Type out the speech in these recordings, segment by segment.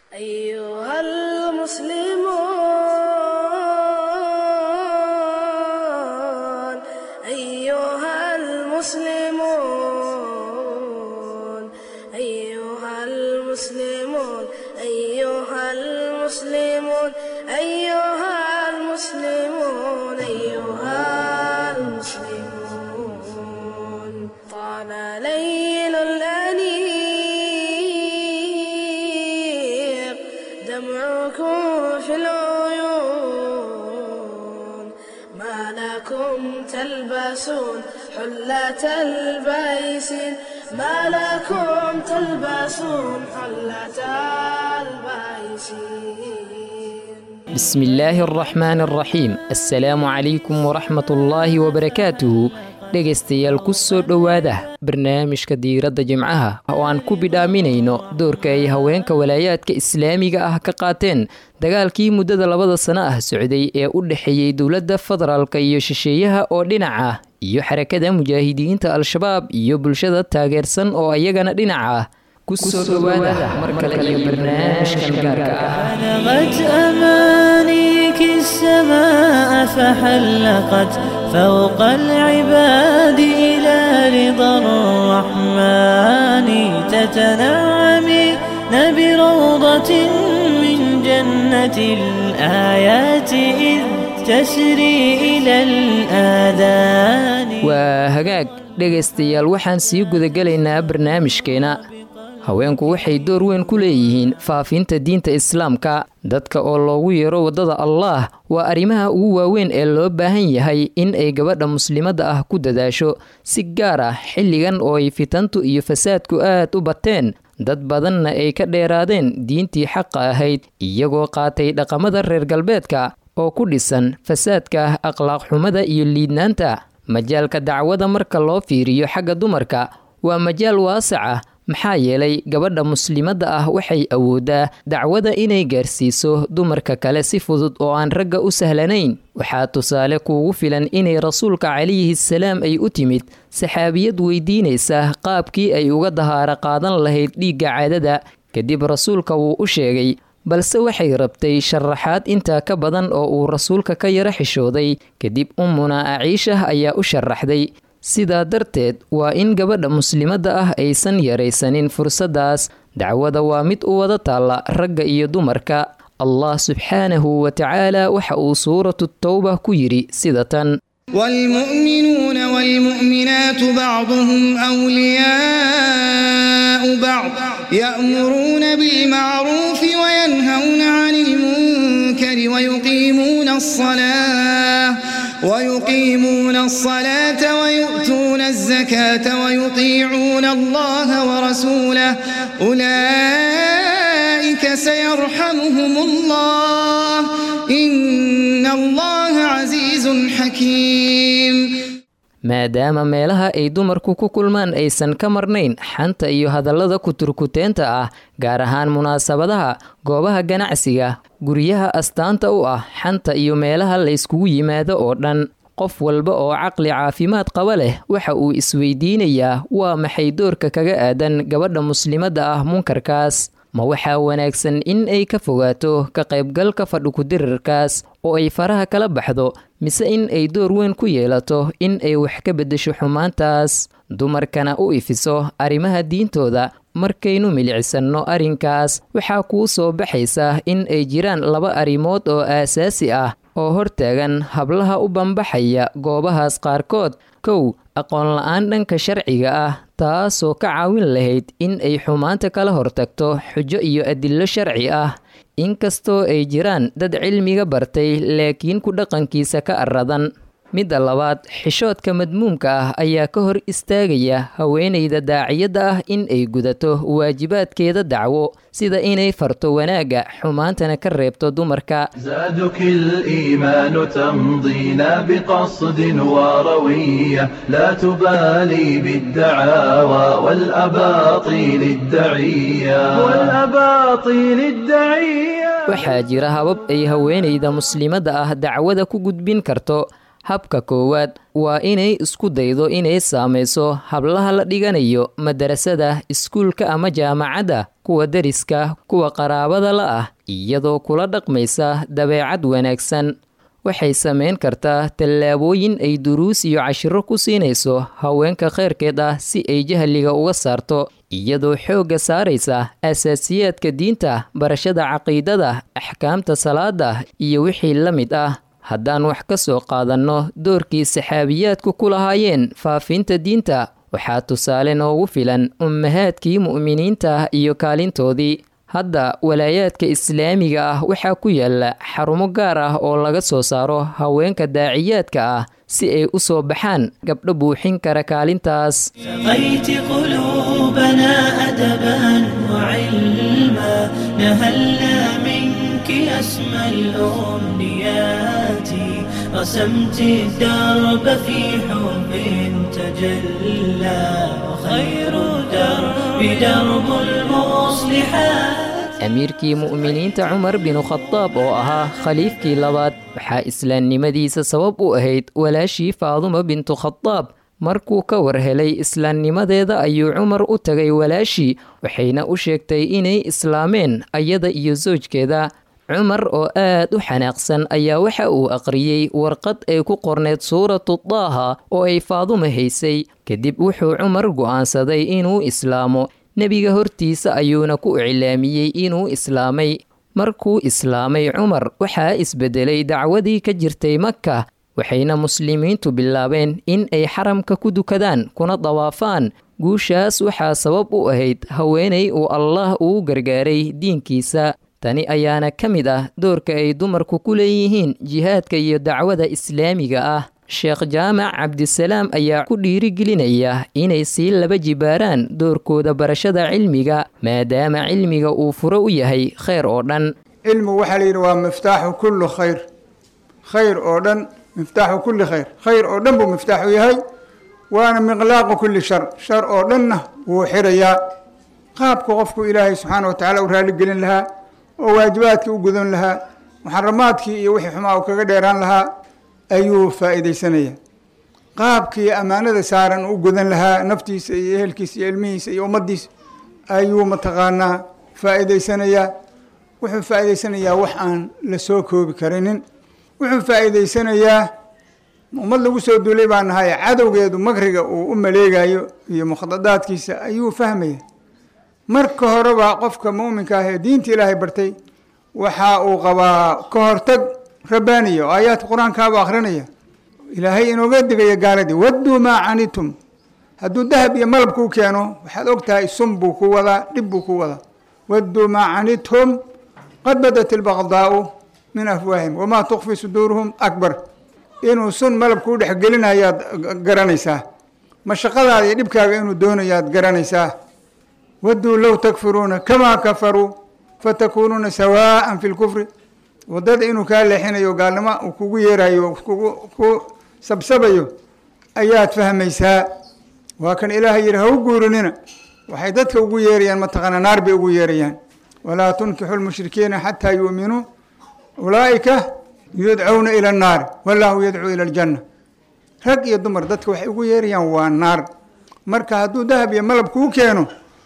أيها المسلمون أيها المسلمون أيها المسلمون أيها المسلمون أيها المسلمون أيها المسلمون طال ليل الأنيق دمعكم في العيون ما لكم تلبسون حلة البيسين ما لكم تلبسون حلة البيسين بسم الله الرحمن الرحيم assalaamu calaykum waraxmat ullaahi wabarakaatuhu dhegaystayaal ku soo dhowaada barnaamijka diiradda jimcaha oo aan ku bidhaaminayno doorka ay haweenka walaayaadka islaamiga ah ka qaateen dagaalkii muddada labada sano ah socday ee u dhexeeyey dowladda federaalka iyo shisheeyaha oo dhinac ah iyo xarakada mujaahidiinta al-shabaab iyo bulshada taageersan oo iyagana dhinac ah ku soo dhowaada mar kale iyo barnaamijkan gaarka ah بلغت أمانيك السماء فحلقت فوق العباد إلى رضا الرحمن تتنعمين بروضة من جنة الآيات إذ تسري إلى الآذان waa hagaag dhegaystayaal waxaan sii gudagelaynaa barnaamijkeena haweenku waxay door weyn ku leeyihiin faafinta diinta islaamka dadka oo loogu yeero waddada allaah waa arrimaha ugu waaweyn ee loo baahan yahay in ay gabadha muslimadda ah ku dadaasho si gaar ah xilligan oo ay fitantu iyo fasaadku aad u bateen dad badanna ay ka dheeraadeen diintii xaqa ahayd iyagoo qaatay dhaqamada reer galbeedka oo ku dhisan fasaadka akhlaaq xumada iyo liidnaanta majaalka dacwada marka loo fiiriyo xagga dumarka waa majaal waasac ah maxaa yeelay gabadha muslimadda ah waxay awooddaa dacwada inay gaarsiiso dumarka kale si fudud oo aan ragga u sahlanayn waxaa tusaale kuugu filan inay rasuulka calayhi salaam ay u timid saxaabiyad weydiinaysa qaabkii ay uga dahaaro qaadan lahayd dhiigga caadada kadib rasuulka wuu u sheegay balse waxay rabtay sharaxaad intaa ka badan oo uu rasuulka ka yaro xishooday kadib ummuna aciishah ayaa u sharaxday sidaa darteed waa in gabadha muslimadda ah aysan yaraysanin fursaddaas dacwada waa mid u wada taalla ragga iyo dumarka allah subxaanahu wa tacaala waxa uu suuratu towba ku yidhi sida tan والمؤمنون والمؤمنات بعضهم أولياء بعض يأمرون بالمعروف وينهون عن المنكر ويقيمون الصلاة ويقيمون الصلاة ويؤتون الزكاة ويطيعون الله ورسوله أولئك سيرحمهم الله إن الله عزيز حكيم maadaama meelaha ay dumarku ku kulmaan aysan ka marnayn xanta iyo hadallada kuturkuteenta ah gaar ahaan munaasabadaha goobaha ganacsiga guryaha astaanta u ah xanta iyo meelaha layskugu yimaado oo dhan qof walba oo caqli caafimaad qaba leh waxa uu isweydiinayaa waa maxay doorka kaga aadan gabadha muslimadda ah munkarkaas ma waxaa wanaagsan in ay ka fogaato ka qaybgalka fadhikudirirkaas oo ay faraha kala baxdo mise in ay door weyn ku yeelato in ay wax ka beddesho xumaantaas dumarkana u ifiso arrimaha diintooda markaynu milicsano arrinkaas waxaa kuu soo baxaysa in ay jiraan laba arrimood oo aasaasi ah oo hortaagan hablaha u bambaxaya goobahaas qaarkood kow aqoon la-aan dhanka sharciga ah taasoo ka caawin lahayd in ay xumaanta kala hortagto xujo iyo adillo sharci ah inkastoo ay jiraan dad cilmiga bartay laakiin ku dhaqankiisa ka aradan midda labaad xishoodka madmuumka ah ayaa ka hor istaagaya haweenayda daaciyadda ah in ay gudato waajibaadkeeda dacwo sida inay farto wanaagga xumaantana ka reebto dumarka زادك الإيمان تمضينا بقصد وروية لا تبالي بالدعاوى والأباطيل الدعية والأباطيل الدعية waxaa jira habab ay haweenayda muslimadda ah dacwada ku gudbin karto habka koowaad waa inay isku daydo inay saamayso hablaha la dhiganayo madarasada iskuulka ama jaamacadda kuwa deriska kuwa qaraabada la ah iyadoo kula dhaqmaysa dabeecad wanaagsan waxay samayn kartaa tallaabooyin ay duruus iyo cashiro ku siinayso haweenka kheyrkeed ah si ay jahliga uga saarto iyadoo xoogga saaraysa asaasiyaadka diinta barashada caqiidada axkaamta salaada iyo wixii la mid ah haddaan wax ka soo qaadanno doorkii saxaabiyaadku ku lahaayeen faafinta diinta waxaa tusaale noogu filan ummahaadkii mu'miniinta iyo kaalintoodii hadda walaayaadka islaamiga ah waxaa ku yaala xarumo gaar ah oo laga soo saaro haweenka daaciyaadka ah si ay u soo baxaan gabdho buuxin kara kaalintaas سقيت قلوبنا أدبا وعلما نهلنا منك أسمى الأمنيات رسمت الدرب في حب تجلى وخير درب درب المصلحات amiirkii mu'miniinta cumar binu khadaab oo ahaa khaliifkii labaad waxaa islaamnimadiisa sabab u ahayd walaashii faaduma bintu khadaab markuu ka war helay islaamnimadeeda ayuu cumar u tagay walaashii waxayna u sheegtay inay islaameen ayada iyo soojkeeda cumar oo aad u xanaaqsan ayaa waxa uu aqriyey warqad ay ku qorneyd suuratu daaha oo ay faaduma haysay kadib wuxuu cumar go'aansaday inuu islaamo nebiga hortiisa ayuuna ku iclaamiyey inuu islaamay markuu islaamay cumar waxaa isbedelay dacwadii ka jirtay maka waxayna muslimiintu bilaabeen in ay xaramka ku dukadaan kuna dawaafaan guushaas waxaa sabab u ahayd haweenay uu allaah uu gargaaray diinkiisa tani ayaana ka mid ah doorka ay dumarku ku leeyihiin jihaadka iyo dacwada islaamiga ah sheekh jaamac cabdisalaam ayaa ku dhiirigelinaya inay sii laba jibaaraan doorkooda barashada cilmiga maadaama cilmiga uu furo u yahay kheyr oo dhan cilmigu waxaa la yidhi waa miftaaxu kulli khayr khayr oo dhan miftaaxu kulli khayr khayr oo dhan buu miftaaxu yahay waana miqlaaqu kulli shar shar oo dhanna wuu xirayaa qaabka qofku ilaahay subxaana wa tacaala u raaligelin lahaa oo waajibaadkii u gudan lahaa muxaramaadkii iyo wixii xumaa uu kaga dheeraan lahaa ayuu faa'iidaysanaya qaabkii ammaanada saaran u gudan lahaa naftiisa iyo ehelkiisa iyo ilmihiisa iyo ummaddiisa ayuu mataqaanaa faa'iidaysanayaa wuxuu faa'iidaysanayaa wax aan la soo koobi karinin wuxuu faa'iidaysanayaa ummad lagu soo duulay baa nahay cadowgeedu makriga uu u maleegayo iyo mukhadadaadkiisa ayuu fahmaya marka horeba qofka mu'minka ah ee diinta ilaahay bartay waxa uu qabaa ka hortag rabbaaniya oo aayaadka qur-aankaaba akrinaya ilaahay inooga digaya gaaladii wadduu maa canitum hadduu dahab iyo malab kuu keeno waxaad og tahay sun buu ku wadaa dhib buu ku wadaa wadduu maa canitum qad badat ilbaqdaa'u min afwaahim wamaa tukfi suduuruhum akbar inuu sun malab kuu dhexgelinayaad garanaysaa mashaqadaada iyo dhibkaaga inuu doonayaad garanaysaa wadduu low takfuruuna kamaa kafaruu fatakuunuuna sawaa'an fi lkufri waddada inuu kaa leexinayo gaalnimo uu kugu yeerayo kugu ku sabsabayo ayaad fahmaysaa waa kan ilaahay yidhi ha u guurinina waxay dadka ugu yeerayaan mataqaana naar bay ugu yeerayaan walaa tunkixu lmushrikiina xataa yu'minuu ulaa'ika yudcawna ila annaari wallaahu yadcuu ila aljanna rag iyo dumar dadka waxay ugu yeerayaan waa naar marka hadduu dahab iyo malab kuu keeno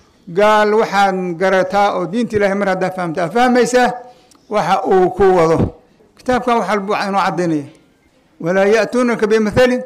gaal waxaad garataa oo diinta ilahay mar haddaa fahamtaa fahmaysaa waxa uu ku wado kitaabkan wax walba waxaa inoo caddaynaya walaa ya'tuunaka bimathalin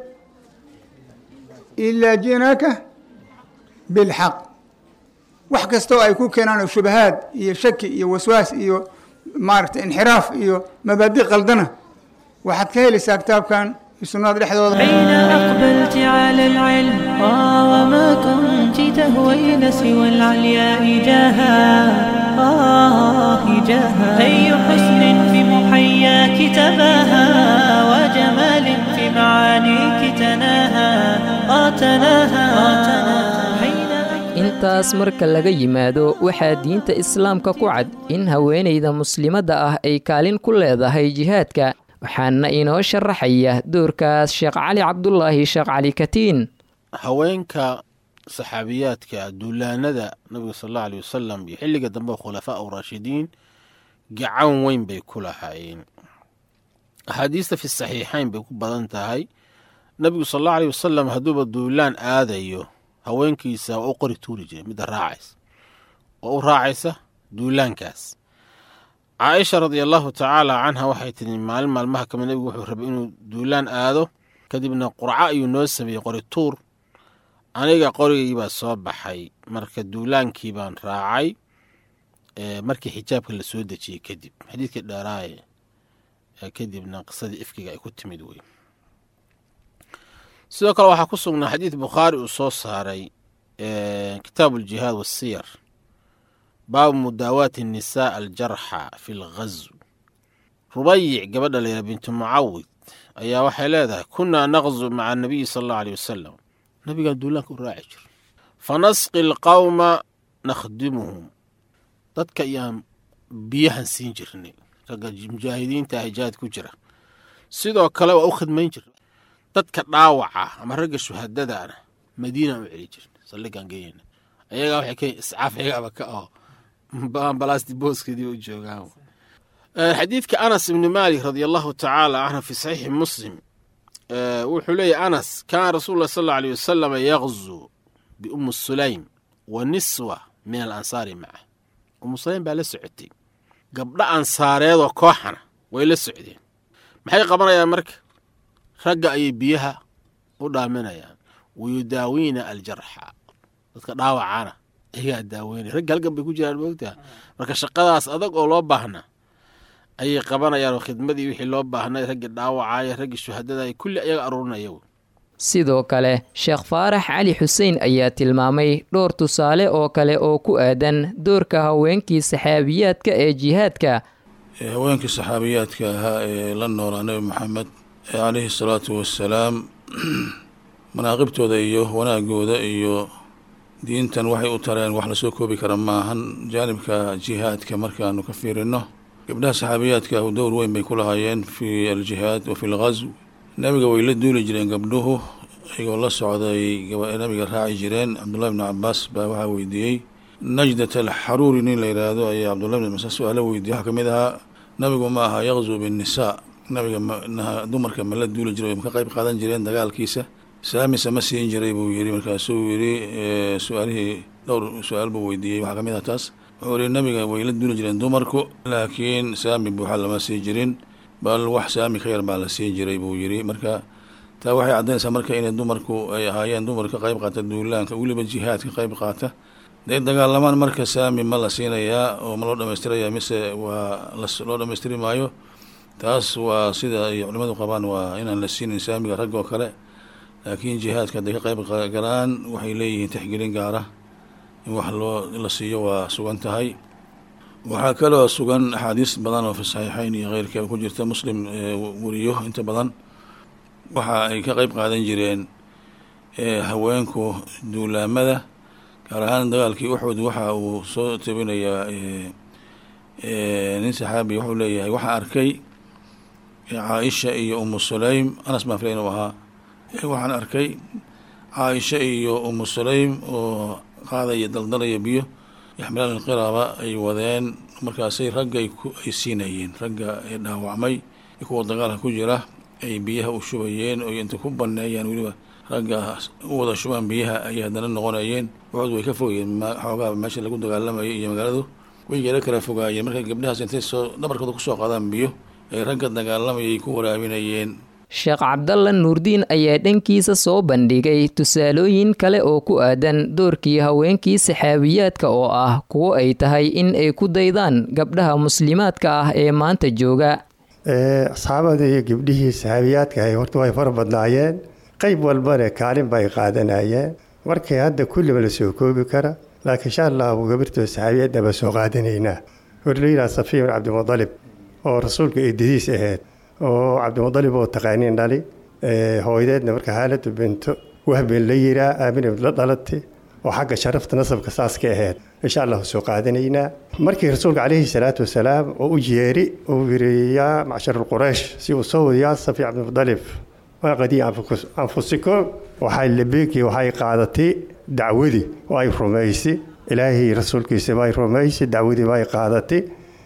ilaa ji'naaka bilxaq wax kastoo ay ku keenaan oo shubahaad iyo shaki iyo waswaas iyo maaragtay inxiraaf iyo mabaadi qaldana waxaad ka helaysaa kitaabkan sunnada dhexdooda حين أقبلت على العلم آه وما كنت تهوين سوى العلياء جاها آه جاها أي حسن في محياك تباها وجمال في معانيك تناهى آه تناهى آه تناهى حين intaas marka laga yimaado waxaa diinta islaamka ku cad in haweenayda muslimadda ah ay kaalin ku leedahay jihaadka waxaana inoo sharaxaya doorkaas sheekh cali cabdulaahi sheekh cali katiin haweenka saxaabiyaadka duulaanada nabiga sal allau aley wasalam iyo xilliga dambe khulafaa u raashidiin gacan weyn bay ku lahaayeen axaadiista fi saxiixayn bay ku badan tahay nebigu sal allau aleyh wasalam hadduuba duulaan aadayo haweenkiisa waa u qori tuuri jiray midda raacaysa oo u raacaysa duulaankaas caaisha radia allahu tacaala canha waxay tidhi maalin maalmaha kamid nebigu wuxuu rabay inuu duulaan aado kadibna qurco ayuu noo sameeyey qori tuur aniga qorigii baa soo baxay marka duulaankii baan raacay markii xijaabka la soo dejiyey kadib xadiidkii dheeraaye kadibna qisadii ifkiga ay ku timid wey sidoo kale waxaa ku sugnaa xadiid bukhaari uu soo saaray kitaabu aljihaad wasiyar baabu mudaawaati nisaa aljarxa fi lghazw rubayic gabadha layidhaha bintu mucawid ayaa waxay leedahay kunnaa naqzu maca anabiyi sala allahu aleyh wasalam nabigaan duulaanka u raaci jir fa nasqi alqawma nakhdimuhum dadka ayaan biyahan siin jirnay ragga mujaahidiinta ah jihaad ku jira sidoo kale waa u khidmayn jirna dadka dhaawaca ama ragga shuhadadaana madiinaan u celi jirna saldhigaan geeyana ayagaa waxay ka iscaaf ayagaaba ka aho balasti booskeedii u joogaan xadiidka anas ibni maalik radia allahu tacaala canhu fi saxiixi muslim wuxuu leeyahy anas kaana rasuulu lah sal alla aleyh wasalam yaqzu biummi sulaym wa niswa min alansaari maca ummu sulaym baa la socotay gabdho ansaareedoo kooxana way la socdeen maxay qabanayaan marka ragga ayay biyaha u dhaaminayaan wayudaawiina aljarxa dadka dhaawacana ayagaa daaweynaya ragga halgan bay ku jiraan moogtaha marka shaqadaas adag oo loo baahna ayay qabanayaan oo khidmadii wixii loo baahnay raggii dhaawacaya raggii shuhadadaya kulli ayaga aruurinaya sidoo kale sheekh faarax cali xuseen ayaa tilmaamay dhowr tusaale oo kale oo ku aadan doorka haweenkii saxaabiyaadka ee jihaadka haweenkii saxaabiyaadka ahaa ee la noolaa nebi maxamed caleyhi salaatu wassalaam manaaqibtooda iyo wanaagooda iyo diintan waxay u tareen wax lasoo koobi kara maahan jaanibka jihaadka markaanu ka fiirino gabdhaha saxaabiyaadka ahu dowr weyn bay ku lahaayeen fi aljihaad wa fi lghazw nabiga way la duuli jireen gabdhuhu iyagoo la socday nabiga raaci jireen cabdullahi bni cabaas baa waxaa weydiiyey najdat alxaruuri nin la yidhaahdo ayaa cabdullahi bni cabaas su-aalo weydiiyey waxaa kamid ahaa nabigu ma aha yaqzu binnisaa nabiga dumarka ma la duuli jiray ma ka qayb qaadan jireen dagaalkiisa saamise ma siin jiray buu yidhi markaasuu yidhi su-aalihii dhowr su-aal buu weydiiyey waxaa kamid ah taas wuxuu yihi nabiga way la duuli jireen dumarku laakiin saami buuxa lama sii jirin bal wax saami ka yar baa la siin jiray buu yidhi marka taa waxay caddaynaysaa marka inay dumarku ay ahaayeen dumar ka qayb qaata duulaanka weliba jihaad ka qayb qaata day dagaalamaan marka saami ma la siinayaa oo ma loo dhamaystiraya mise waa loo dhamaystiri maayo taas waa sida ay culimmadu qabaan waa inaan la siinin saamiga rag oo kale laakiin jihaadka hadday ka qayb galaan waxay leeyihiin tixgelin gaara in wax loo la siiyo waa sugan tahay waxaa kaloo sugan axaadiis badan oo fi saxiixeyn iyo keyrkeeba ku jirta muslim weriyo inta badan waxa ay ka qayb qaadan jireen haweenku duulaamada gaar ahaan dagaalkii uxud waxa uu soo tabinayaa nin saxaabi wuxuu leeyahay waxaa arkay caaisha iyo umu sulaym anas baan filay inuu ahaa waxaan arkay caaisha iyo umu sulaym oo qaadaya daldalaya biyo yaxmilaan alqiraaba ay wadeen markaasay ragga ay siinayeen ragga ee dhaawacmay kuwa dagaalka ku jira ay biyaha u shubayeen oo inta ku baneeyaan weliba ragga u wada shubaan biyaha ayay haddana noqonayeen waxood way ka fogayeen xoogaa meesha lagu dagaalamayay iyo magaaladu way yaro kala fogaayeen marka gabdhahaas intay soo dhabarkooda kusoo qaadaan biyo ay ragga dagaalamayay ku waraabinayeen sheekh cabdalla nuurdiin ayaa dhankiisa soo bandhigay tusaalooyin kale oo ku aadan doorkii haweenkii saxaabiyaadka oo ah kuwo ay tahay in ay ku daydaan gabdhaha muslimaadka ah ee maanta jooga asxaabada iyo gabdhihii saxaabiyaadka ahay horta way fara badnaayeen qayb walbana kaalin bay qaadanayeen markay hadda kulliba la soo koobi kara laakiin insha allahu gabirtoo saxaabiyadda baa soo qaadanaynaa horlayidhaha safiya bin cabdimudalib oo rasuulka eedadiis ahayd oo cabdimudalib oo taqaaniin dhali hooyadeedna marka haaladu binto wahben la yiraa aamina la dhalatay oo xagga sharafta nasabka saas ka ahayd insha allahu soo qaadanaynaa markii rasuulka calayhi salaatu wasalaam oo u yeeri uu yiri yaa macshar quraysh si uu soo wadi yaa safi cabdimudalib waaqadii anfusikum waxay labeekii waxay qaadatay dacwadii oo ay rumaysay ilaahay rasuulkiisa bay rumaysay dacwadii bay qaadatay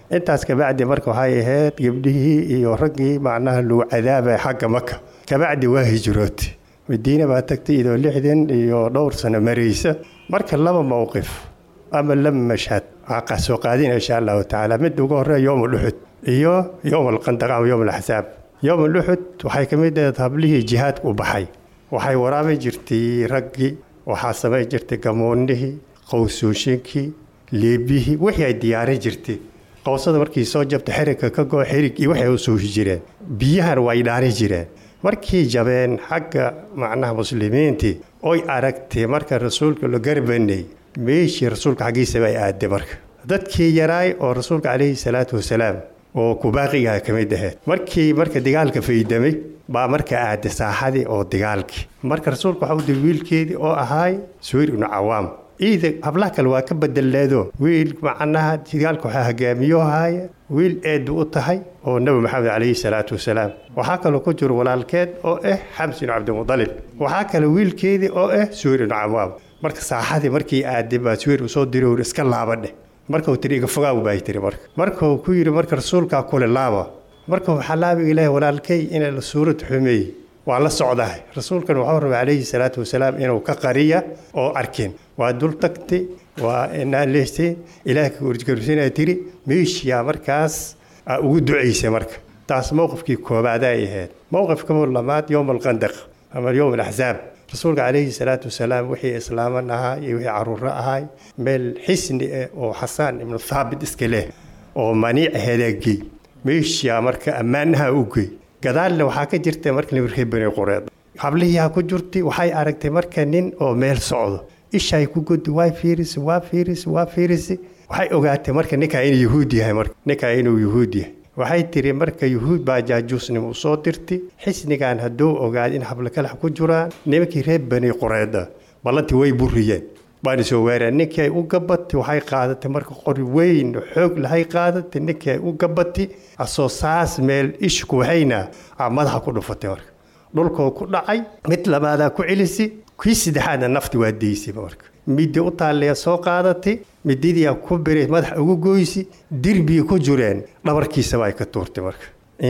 intaas kabacdi marka waxay ahayd gabdhihii iyo raggii macnaha lagu cadaabaya xagga maka kabacdi waa hijrood madiina baa tagtay idoo lixdan iyo dhowr sano maraysa marka laba mowqif ama laba mashhad aa soo qaadina insha allahu tacaala mid ugu horeeya yowm luxud iyo yowm alqandaq ama yowm alaxsaab yowm luxud waxay ka mid ahayd hablihii jihaadka u baxay waxay waraabi jirtay raggii waxaa samayn jirtay gamoonnihii qowsooshinkii leebihii wixii ay diyaarin jirtay qowsada markii soo jabta xerigka ka goo xirig iyo waxay u suuhi jireen biyahana way dhaari jireen markii jabeen xagga macnaha muslimiintii oy aragtay marka rasuulka la garbanay meeshii rasuulka xaggiisa bay aaday marka dadkii yaraay oo rasuulka calayhi salaatu wasalaam oo kubaaqigaha ka mid ahayd markii marka dagaalka faydamay baa marka aaday saaxadii oo dagaalkii marka rasuulka waxa u diri wiilkeedii oo ahaay suwayr ibnu cawaam ciida hablaha kale waa ka bedeleedo wiil macnaha dagaalka waxaa hogaamiyo haaya wiil eedu u tahay oo nebi maxamed calayhi salaatu wasalaam waxaa kaloo ku jiro walaalkeed oo ah xamsi ibnu cabdimudalib waxaa kale wiilkeedii oo ah suwayr ibnu cawaam marka saaxadii markii aaday baa suwayr usoo diri ur iska laabadheh markuu tiri iga fogaaw baa tiri marka markuu ku yidhi marka rasuulkaa kule laaba marka waxaa laabiga ilaahi walaalkay inay la suurad xumeey waa la socdahay rasuulkan waxuu rabay calayhi salaatu wasalaam inuu ka qariya oo arkin waa dul tagtay waa naaleystay ilaah kaurgarusanaa tiri meeshiyaa markaas aa ugu ducaysay marka taas mowqifkii koobaad ay ahayd mowqifka labaad yowm alqandaq ama yowm alaxsaab rasuulka calayhi salaatu wasalaam wixii islaaman ahaa iyo wixii caruuro ahaay meel xisni ah oo xasaan ibnu thaabit iska leh oo maniic hadaagey meeshiyaa marka ammaanaha u gey gadaalna waxaa ka jirta marka nimirkii bani qureed hablihiiha ku jirtay waxay aragtay marka nin oo meel socdo ishay ku gudi waa fiirisi waa fiirisi waa fiirisi waxay ogaatay marka ninkaa inuu yuhuud yahay marka ninkaa inuu yuhuud yahay waxay tiri marka yuhuud baa jaajuusnimo u soo dirtay xisnigan hadduu ogaada in hablakalax ku jiraan nimankii reer bani qureeda ballantii way buriyeen baana soo weereen ninkii ay u gabatay waxay qaadatay marka qori weyn xoog lahay qaadatay ninkii ay u gabatay asoo saas meel ishku waxayna aa madaxa ku dhufatay marka dhulkoo ku dhacay mid labaadaa ku celisi kii saddexaadna nafti waa deysay marka middi u taalleya soo qaadatay mididiyaa ku biray madaxa ugu goysi dirbigii ku jireen dhabarkiisaba ay ka tuurtay marka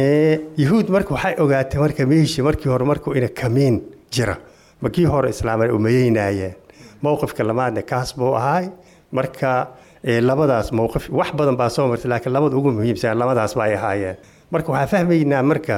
yuhuud marka waxay ogaatay marka meeshii markii hore markuu ina kamiin jira makii hore islaaman umayeynaayeen mowqifka lamaadna kaas buu ahaay marka labadaas mowqif wax badan baa soo martay laakiin labada ugu muhiimsan labadaas ba ay ahaayeen marka waxaa fahmaynaa marka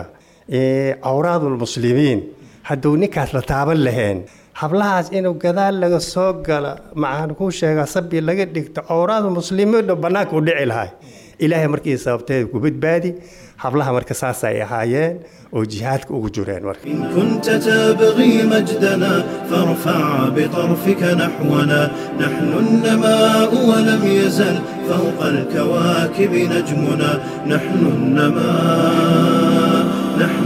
cawraadulmuslimiin hadduu ninkaas la taaban laheen hablahaas inuu gadaal laga soo gala maxaan kuu sheegaa sabi laga dhigto cawraadu muslimiin bannaanka u dhici lahay ilaahay markii sababteeda ku badbaadi hablaha marka saasay ahaayeen oo jihaadka ugu jireen marka إن كنت تبغي مجدنا فارفع بطرفك نحونا نحن النماء ولم يزل فوق الكواكب نجمنا نحن النماء نحن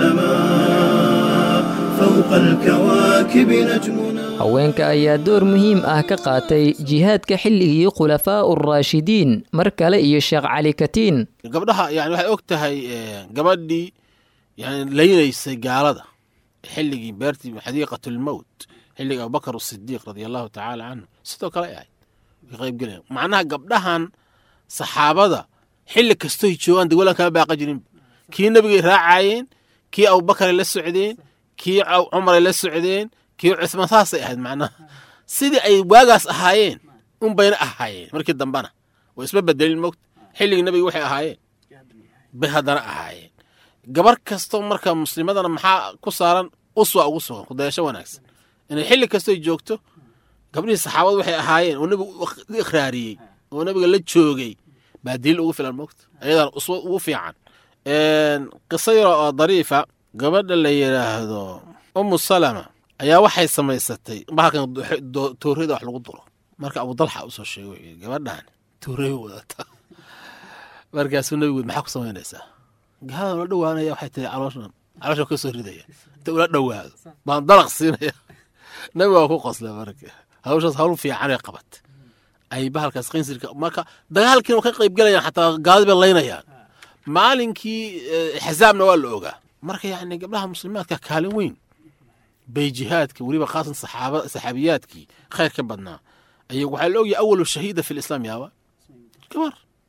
النماء فوق الكواكب نجمنا haweenka ayaa door muhiim ah ka qaatay jihaadka xilligii khulafaa uraashidiin mar kale iyo sheekh cali katiin gabdhaha yani waxay og tahay gabadhii yani laynaysay gaalada xilligii beertii xadiiqatulmowt xilligii abubakar asidiiq radia allahu tacaala canhu sidoo kale ay ahayd way qaybgelayan macnaha gabdhahan saxaabada xilli kastoy joogaan degwala kama baaqa jirin kii nebigay raacayeen kii abubakaray la socdeen kii cumaray la socdeen kii cusmaan saasay ahayd macnaha sidii ay waagaas ahaayeen un bayna ahaayeen markii dambana way isma bedelin mogta xilligii nebiga waxay ahaayeen bay haddana ahaayeen gabar kastoo marka muslimadana maxaa ku saaran uswa ugu sugan kudayasho wanaagsan inay xilli kastoy joogto gabdhihii saxaabadu waxay ahaayeen oo nebigu u ikhraariyey oo nebiga la joogay baa daliil ugu filan mogta ayadana uswa ugu fiican qiso yaro oo dariifa gabadha la yidhaahdo umu salama ayaa waxay samaysatay bahalkan toorada wax lagu duro marka abudalxa usoo sheegay wuxuu yidhi gabadhan toorey wadata markaasuu nebigu maxaa ku samaynaysaa gaalada ula dhowaanaya waxay tihi calooshan calooshan ka soo ridaya inta ula dhowaado baan dalaq siinaya nebigu waa ku qosla marka hawshaas hawl fiicanay qabat ay bahalkaas qinsirka marka dagaalkiina ka qayb galayaan xataa gaaladi bay laynayaan maalinkii xasaabna waa la ogaa marka yacni gabdhaha muslimaadka kaalin weyn bay jihaadka weliba khaasan saxaaba saxaabiyaadkii khayr ka badnaa ayagu waxaa la ogyahay awalu shahiida fi lislaam yaaba gabar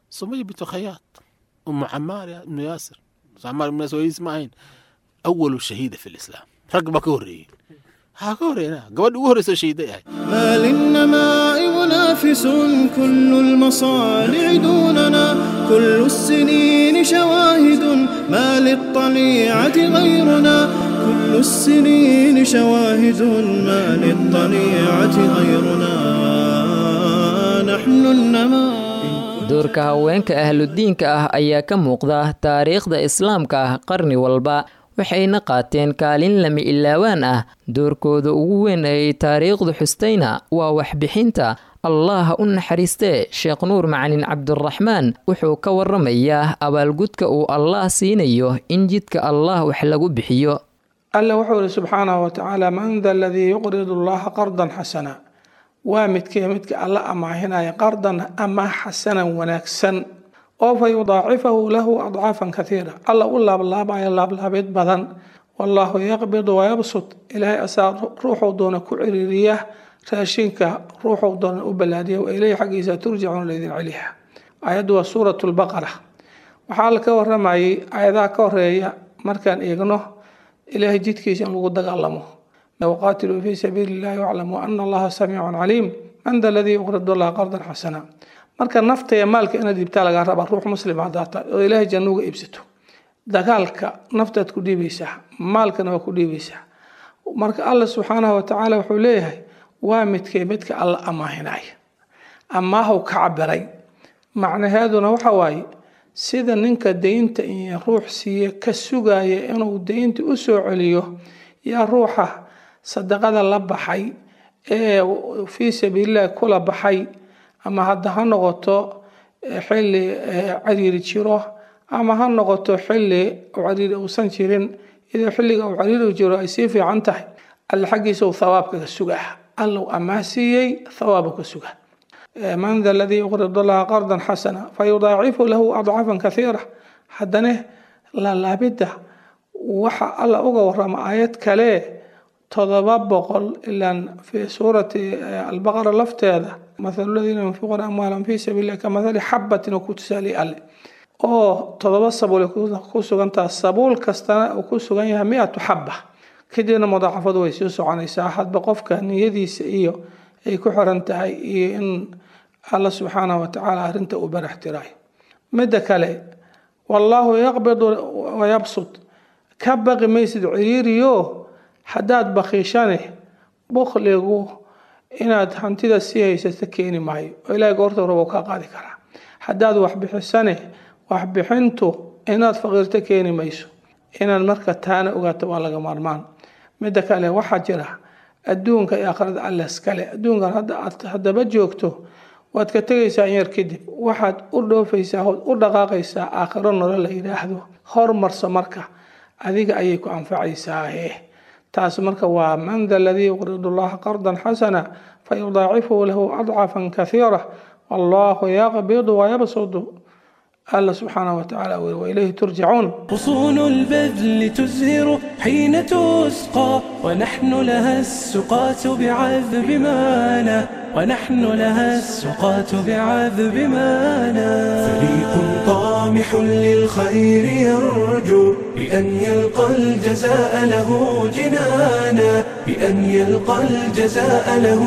sumaya bintu khayaad umu camaar ibnu yaasir camaar ibnu yaasir wayis ma ahayn awalu shahiida fi lislaam rag baa ka horreeyey ها كورينا قبل وهر شهيدي ما للنماء منافس كل المصانع دوننا كل السنين شواهد ما للطليعة غيرنا كل السنين شواهد ما للطليعة غيرنا نحن النماء doorka haweenka ahludiinka ah ayaa ka muuqda taariikhda islaamka ah qarni walba waxayna qaateen kaalin lama ilaawaan ah doorkooda ugu weyn ayay taariikhdu xustayna waa waxbixinta allah u naxariistee sheekh nuur macalin cabdiraxmaan wuxuu ka waramayaa abaalgudka uu allah siinayo in jidka allah wax lagu bixiyo alla wuxuu ihi subxaanahu watacaala man da aladii yuqridu allaha qardan xasana waa midkee midka alla amaahinaya qardan ama xasanan wanaagsan oo fa yudaacifahu lahu adcaafan kaiira alla u laablaabayo laablaabid badan wallaahu yaqbidu wayabsud ilaahay asaa ruuxuu doona ku ciriiriya raashinka ruuxuu doona u balaadiya wa ileyhi xaggiisa turjacuuna laydin celiha aayaddu waa suurat lbaqara waxaa la ka waramayay aayadaha ka horeeya markaan eegno ilaahay jidkiisa in lagu dagaalamo waqaatiluu fii sabiili illahi waclamuu ana allaha samiicun caliim man da aladii yuqridu allaha qardan xasana marka nafta iyo maalka inaad iibtaa lagaa rabaa ruux muslim haddaad tahay oo ilaahay janno uga iibsato dagaalka naftaad ku dhiibaysaa maalkana waa ku dhiibaysaa marka alla subxaanahu watacaala wuxuu leeyahay waa midkee midka alla amaahinaya amaahu ka cabiray macnaheeduna waxa waaye sida ninka deynta iyo ruux siiye ka sugaya inuu deynta u soo celiyo yaa ruuxa sadaqada la baxay ee fii sabiilillahi kula baxay ama hadda ha noqoto xilli cariiri jiro ama ha noqoto xilli cariiri uusan jirin iyadoo xilliga uu cariiri jiro ay sii fiican tahay alle xaggiisa uu thawaabka ka sugaa allow amaa siiyey thawaabu ka suga man da aladii yuqridu allaha qardan xasana fayudaacifu lahu adcaafan kaiira haddana laalaabidda waxa alla uga warama aayad kale todoba boqol ilaan fi suurati albaqara lafteeda mathalu ladiina yunfiquuna amwaalahum fii sabiilillahi ka mathali xabatin oo ku tusaaliy alle oo todoba sabuul ku sugantaha sabuul kastana uu ku sugan yahay mi-atu xaba kadibna mudaacafadu way sii soconaysaa hadba qofka niyadiisa iyo ay ku xiran tahay iyo in alla subxaanahu watacaala arrinta uu barax tirayo midda kale wallaahu yaqbidu wayabsud ka baqi maysid ciriiriyo haddaad bakiishane bukligu inaad hantida sii haysato keeni maayo oo ilaahay goorta rabo kaa qaadi karaa haddaad waxbixisane waxbixintu inaad faqiirto keeni mayso inaad marka taana ogaato waa laga maarmaan midda kale waxaa jira adduunka iyo aakhirada alles kale adduunkan hadda aad haddaba joogto waad ka tegaysaa in yar kadib waxaad u dhoofaysaa ood u dhaqaaqaysaa aakhiro nolo la yidhaahdo hormarso marka adiga ayay ku anfacaysaahe taas marka waa man da aladii yuqridu allaha qardan xasana fayudaacifuhu lahu adcafan kaiira wallahu yaqbidu wayabsudu الله سبحانه وتعالى وإليه ترجعون غصون البذل تزهر حين تسقى ونحن لها السقاة بعذب مانا ونحن لها السقاة بعذب مانا فريق طامح للخير يرجو بأن يلقى الجزاء له جنانا بأن يلقى الجزاء له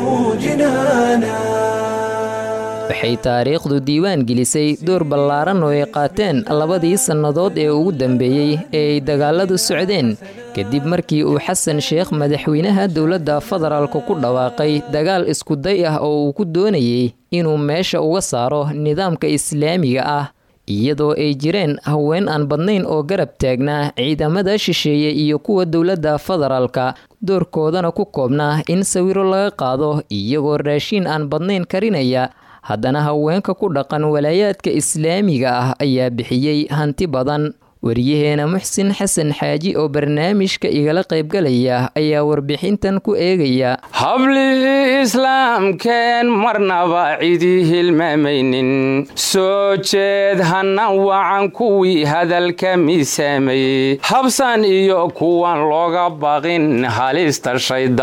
جنانا waxay taariikhdu diiwaan gelisay door ballaaran oo ay qaateen labadii sannadood ee ugu dambeeyey ee ay dagaaladu socdeen kadib markii uu xasan sheekh madaxweynaha dowladda federaalka ku dhawaaqay dagaal iskuday ah oo uu ku doonayey inuu meesha uga saaro nidaamka islaamiga ah iyadoo ay jireen haween aan badnayn oo garab taagnaa ciidamada shisheeye iyo kuwa dowladda federaalka doorkoodana ku koobnaa in sawiro laga qaado iyagoo raashiin aan badnayn karinaya haddana haweenka ku dhaqan walaayaadka islaamiga ah ayaa bixiyey hanti badan wariyaheena muxsin xasan xaaji oo barnaamijka igala qaybgalaya ayaa warbixintan ku eegaya hablihii islaamkeen marnaba cidii hilmaamaynin soo jeed hana wacan kuwii hadalka miisaamay habsan iyo kuwan looga baqin halista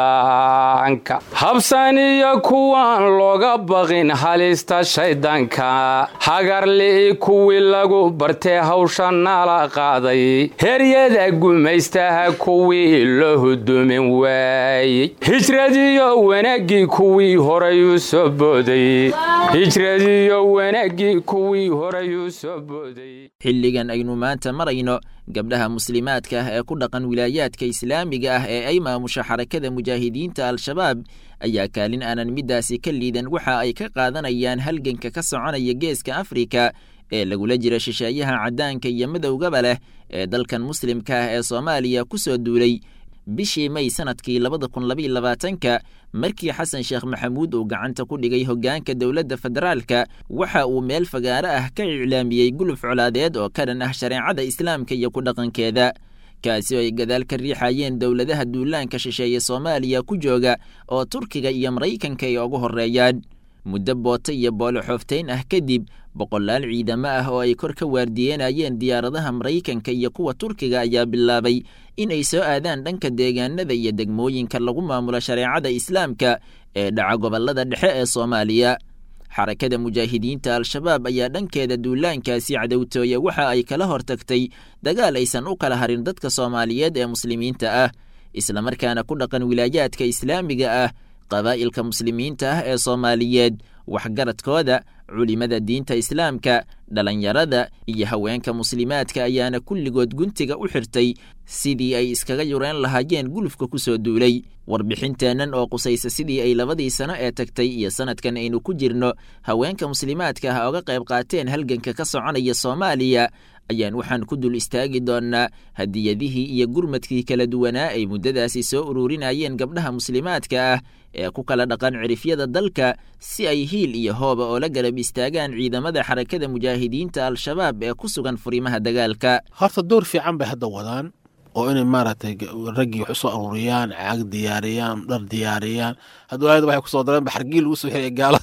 shaydaanka habsan iyo kuwan looga baqin halista shaydaanka hagarli'i kuwii lagu bartee hawsha nala qaaday heryada gumaystaha kuwii loo hudumin waayey hijradiyo wanaaggii kuwii horayuu soo booday hijradiyo wanaaggii kuwii horayuu soo booday xilligan aynu maanta marayno gabdhaha muslimaadka ah ee ku dhaqan wilaayaadka islaamiga ah ee ay maamusho xarakada mujaahidiinta al-shabaab ayaa kaalin aanan middaasi ka liidan waxa ay ka qaadanayaan halganka ka soconaya geeska afrika ee lagula jira shisheeyaha caddaanka iyo madowgaba leh ee dalkan muslimka ah ee soomaaliya ku soo duulay bishii may sanadkii labada kun labaiyo labaatanka markii xasan sheekh maxamuud uu gacanta ku dhigay hoggaanka dowladda federaalka waxa uu meel fagaaro ah ka iclaamiyey guluf colaadeed oo ka dhan ah shareecada islaamka iyo ku dhaqankeeda kaasi oo ay gadaal ka riixayeen dowladaha duulaanka shisheeye soomaaliya ku jooga oo turkiga iyo maraykanka ay ugu horreeyaan muddo booto iyo boolo xooftayn ah kadib boqolaal ciidamo ah oo ay kor ka waardiyenayeen diyaaradaha maraykanka iyo kuwa turkiga ayaa bilaabay in ay soo aadaan dhanka deegaanada iyo degmooyinka lagu maamulo shareecada islaamka ee dhaca gobollada dhexe ee soomaaliya xarakada mujaahidiinta al-shabaab ayaa dhankeeda duulaankaasi cadowtooye waxa ay kala hortagtay dagaal aysan u kala harin dadka soomaaliyeed ee muslimiinta ah islamarkaana ku dhaqan wilaayaadka islaamiga ah qabaa'ilka muslimiinta ah ee soomaaliyeed waxgaradkooda culimada diinta islaamka dhalinyarada iyo haweenka muslimaadka ayaana kulligood guntiga u xirtay sidii ay iskaga yureen lahaayeen gulufka ku soo duulay warbixinteennan oo qusaysa sidii ay labadii sano ee tagtay iyo sanadkan aynu ku jirno haweenka muslimaadka ah oga qayb qaateen halganka ka soconaya soomaaliya ayaan waxaan ku dul istaagi doonnaa hadiyadihii iyo gurmadkii kala duwanaa ay muddadaasi soo ururinayeen gabdhaha muslimaadka ah ee ku kala dhaqan cirifyada dalka si ay hiil iyo hooba oo la garab istaagaan ciidamada xarakada mujaahidiinta al-shabaab ee ku sugan furimaha dagaalka horta door fiican bay hadda wadaan oo inay maaragtay raggii wax usoo aruuriyaan caag diyaariyaan dhar diyaariyaan hadduu aayad waxay kusoo dareen baxargii lagu soo xiriya gaala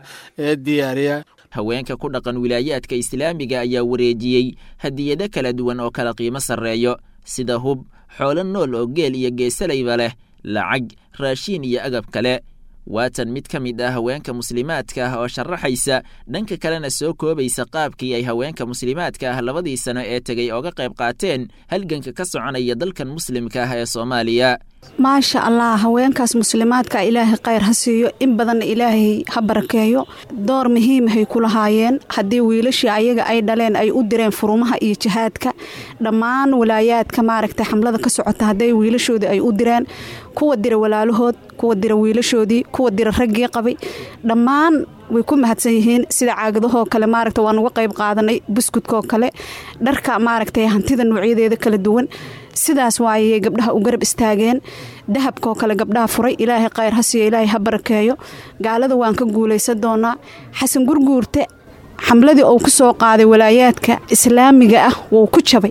ee diyaariyaan haweenka ku dhaqan wilaayaadka islaamiga ayaa wareejiyey hadiyado kala duwan oo kala qiimo sarreeyo sida hub xoolo nool oo geel iyo geesalayba leh lacag raashiin iyo agab kale waatan mid ka mid ah haweenka muslimaadka ah oo sharaxaysa dhanka kalena soo koobaysa qaabkii ay haweenka muslimaadka ah labadii sano ee tegay ooga qayb qaateen halganka ka soconaya dalkan muslimka ah ee soomaaliya maasha allah haweenkaas muslimaadka ilaahay khayr ha siiyo in badanna ilaahay ha barakeeyo door muhiimahay ku lahaayeen haddii wiilashii ayaga ay dhaleen ay u direen furumaha iyo jihaadka dhammaan walaayaadka maaragta xamlada ka socota hadday wiilashoodii ay u direen kuwa dira walaalahood kuwa dira wiilashoodii kuwa dira raggii qabay dhammaan way ku mahadsan yihiin sida caagadahoo kale maaragta waan uga qayb qaadanay buskudkoo kale dharka maaragtay hantida noocyadeeda kala duwan sidaas waayay gabdhaha u garab istaageen dahabkoo kale gabdhaha furay ilaahay khayr ha siiyo ilaahay ha barakeeyo gaalada waan ka guulaysan doonaa xasan gurguurte xamladii uu ku soo qaaday walaayaadka islaamiga ah wuu ku jabay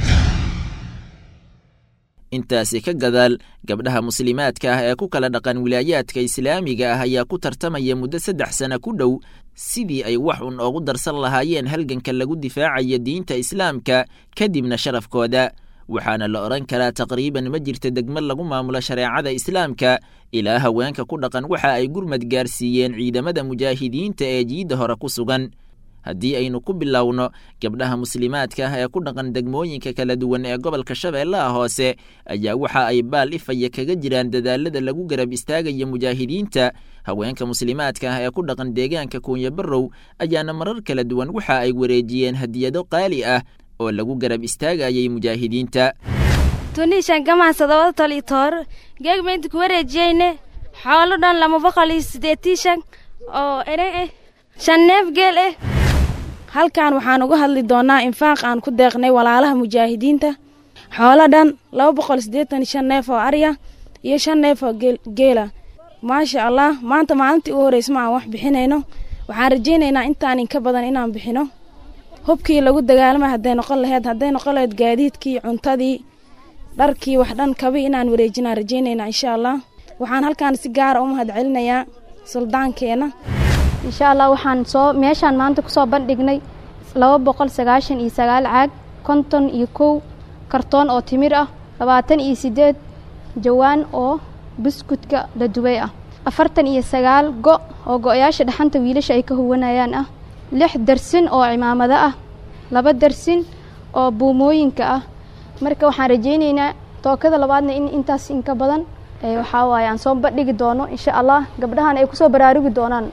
intaasi ka gadaal gabdhaha muslimaadka ah ee ku kala dhaqan wilaayaadka islaamiga ah ayaa ku tartamaya muddo saddex sana ku dhow sidii ay wax un oogu darsan lahaayeen halganka lagu difaacayo diinta islaamka kadibna sharafkooda waxaana la odhan karaa taqriiban ma jirta degmad lagu maamulo shareecada islaamka ilaa haweenka ku dhaqan waxa ay gurmad gaarsiiyeen ciidamada mujaahidiinta ee jiidda hore ku sugan haddii aynu ku bilowno gabdhaha muslimaadka ah ee ku dhaqan degmooyinka kala duwan ee gobolka shabeellaha hoose ayaa waxa ay baal ifaya kaga jiraan dadaalada lagu garab istaagaya mujaahidiinta haweenka muslimaadka ah ee ku dhaqan deegaanka kuunya barrow ayaana marar kala duwan waxa ay wareejiyeen hadiyado qaali ah oo lagu garab istaagayay mujaahidiinta tunishan gamaansadooda tolitoor geegmaynta ku wareejiyeyne xoolo dhan lama boqol iyo sideetishan oo ere eh shan neef geel eh halkan waxaan uga hadli doonaa infaaq aan ku deeqnay walaalaha mujaahidiinta xoolo dhan laba boqol siddeetan shan neef oo arya iyo shan neef oo geela maasha allah maanta maalintii u horreysa ma aan wax bixinayno waxaan rajaynaynaa intaan inka badan inaan bixino hubkii lagu dagaalama hadday noqon laheyd hadday noqon laheyd gaadiidkii cuntadii dharkii wax dhan kabi inaan wareejinaan rajeynayna insha allah waxaan halkaan si gaara u mahad celinayaa suldaankeena insha allah waxaan soo meeshaan maanta kusoo bandhignay laba boqol sagaashan iyo sagaal caag konton iyo kow kartoon oo timir ah labaatan iyo siddeed jawaan oo buskudka la dubay ah afartan iyo sagaal go' oo go'yaasha dhaxanta wiilasha ay ka huwanayaan ah lix darsin oo cimaamado ah laba darsin oo buumooyinka ah marka waxaan rajaynaynaa tookada labaadna in intaas inka badan waxaa waaye aan soo bandhigi doono insha allah gabdhahan ay kusoo baraarugi doonaan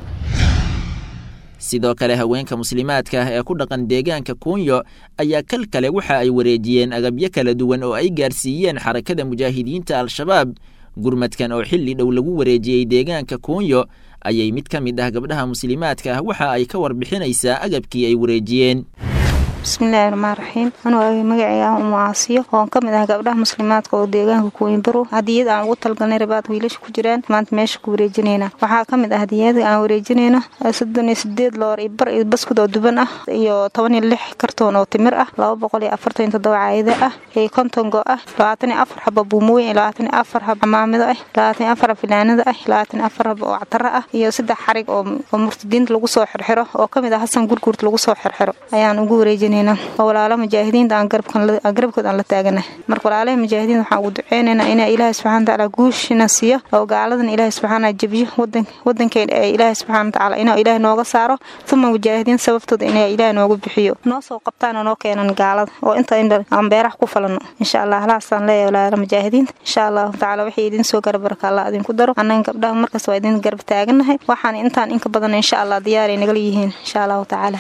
sidoo kale haweenka muslimaadka ah ee ku dhaqan deegaanka kuunyo ayaa kal kale waxa ay wareejiyeen agabyo kala duwan oo ay gaarsiiyeen xarakada mujaahidiinta al-shabaab gurmadkan oo xilli dhow lagu wareejiyey deegaanka kuunyo ayay mid ka mid ah gabdhaha muslimaadka ah waxa ay ka warbixinaysaa agabkii ay wareejiyeen bismillaahi raxmaan raxiim anuu magacayga ah umu aasiyo oon ka mid ah gabdhaha muslimaadka oo deegaanka kuwiinbaro hadiyad aan ugu talgalnay rabaad wiilasha ku jiraan maanta meesha ku wareejinayna waxaa ka mid ah hadiyada aan wareejinayno soddon iyo sideed loor iyo bar iyo baskud oo duban ah iyo toban iyo lix kartoon oo timir ah laba boqol iyo afartan iyo toddoba caayado ah iyo konton go ah labaatan iyo afar xaba buumooyin iyo labaatan iyo afar xaba camaamido ah labaatan iyo afar xaba filaanada ah labaatan iyo afar xaba oo ctaro ah iyo saddex xarig oo murtadiinta lagu soo xirxiro oo ka mid ah hasan gurguurt lagu soo xirxiro ayaan ugu wareejinay oo walaala mujaahidiinta aan garabkood aan la taaganahay marka walaalaha mujaahidiinta waxaan ugu duceynaynaa inaa ilaahay subxana watacaala guushina siiyo oo gaaladan ilaahay subxaana jebiyo wadankeena ee ilaahay subxana watacaala inuu ilaahay nooga saaro uma mujaahidiin sababtooda inaa ilaahay nooga bixiyo noo soo qabtaan oo noo keenan gaalada oo inta aan beeraha ku falano insha allah halaasaan leeyahay walaala mujaahidiinta insha allahu tacaala waxay idin soo garabarka allah idinku daro annaga gabdhaha markasta waa idin garab taaganahay waxaan intaan inka badan insha allah diyaaray nagala yihiin insha allahu tacaala